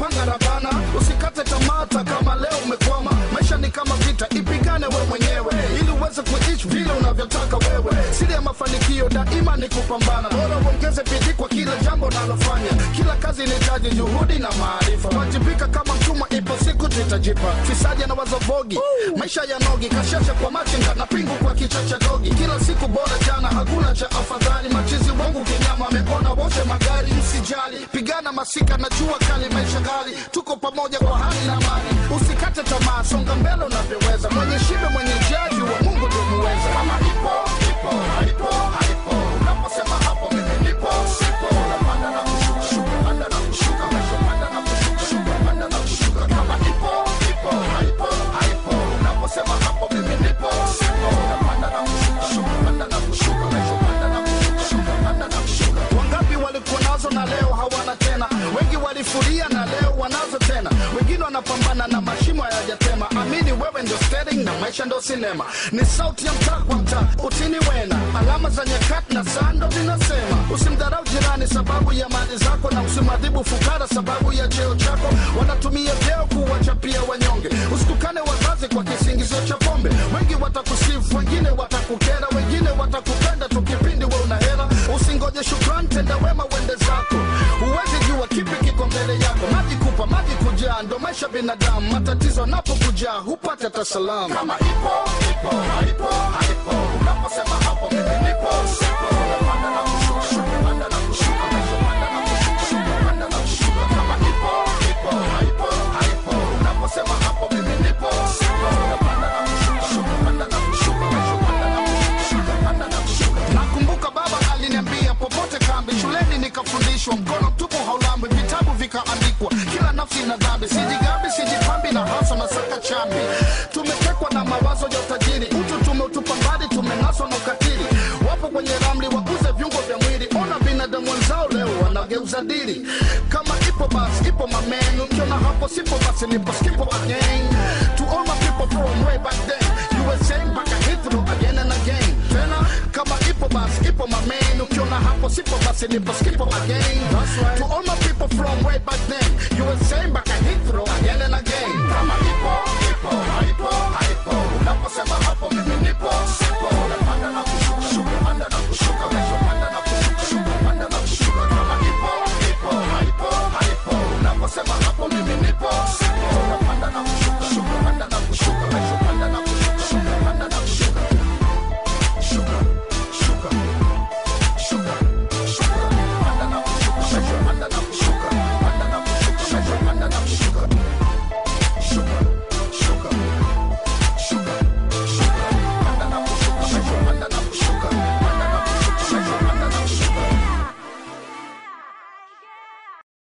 panga rabana usikate tamata kama leo umekwama maisha ni kama vita ipigane we mwenyewe ili uweze kuishi vile unavyotaka wewe siri ya mafanikio daima ni kupambana bora uongeze bidii kwa kila jambo unalofanya kila kazi inahitaji juhudi na maarifa wajibika kama mtumwa ipo siku tutajipa fisaji na wazovogi maisha ya nogi kashasha kwa machinga na pingu kwa kichwa cha dogi kila siku bora jana hakuna cha afadhali machizi wangu kinyama amepona wote magari msijali pigana masika na jua kali maisha gali tuko pamoja kwa hali na mali usikate tamaa songa mbele unavyoweza mwenye shibe mwenye jaji wa mungu ndio muweza kama ipo ipo haipo haipo unaposema hapo mimi nipo sipo unapanda na kushuka shuka panda na kushuka maisha panda na kushuka shuka panda na kushuka kama ipo ipo haipo haipo unaposema hapo mimi nipo sipo unapanda na kushuka shuka panda na kushuka maisha panda na kushuka shuka panda na kushuka wangapi walikuwa nazo na leo hawana tena wengi walifuria na leo wanazo tena wengine wanapambana na mashimo hayajatema amini wewe ndio steering na maisha ndio sinema ni sauti ya mtaa kwa mtaa utini wena alama za nyakati na saa ndo zinasema usimdharau jirani sababu ya mali zako na usimadhibu fukara sababu ya cheo chako wanatumia vyeo kuwachapia wanyonge usitukane wazazi kwa kisingizio cha pombe wengi watakusifu wengine watakukera wengine watakupenda tu kipindi we una hela usingoje shukrani tenda wema uende zako huwezi jua kipi kiko mbele yako maji kupa maji kujaa ndo maisha binadamu matatizo napokujaa hupata hata salamu kama ipo ipo haipo haipo unaposema hapo mimi nipo sipo unapanda na kushuka shuka panda na kushuka maisha panda na kushuka shuka panda na kushuka kama ipo ipo haipo haipo unaposema hapo mimi nipo sipo unapanda na kushuka shuka panda na kushuka maisha panda na kushuka shuka panda na kushuka nakumbuka baba aliniambia popote kambi shuleni nikafundishwa mkono mtupu haulambwi vitabu vikaandikwa kila nafsi na dhambi sijigambi sijipambi na hasa na saka chambi tumetekwa na mawazo ya utajiri utu tumeutupa mbali tumenaswa na ukatili wapo kwenye ramli wakuze viungo vya mwili ona binadamu wenzao leo wanageuza dili kama ipo basi ipo mamenu ukiona hapo sipo basi nipo skipo again to all my people from way back then you were saying back I hit through again and again tena kama ipo basi ipo mamenu ukiona hapo sipo basi nipo skipo again to all my people from way back then you were saying back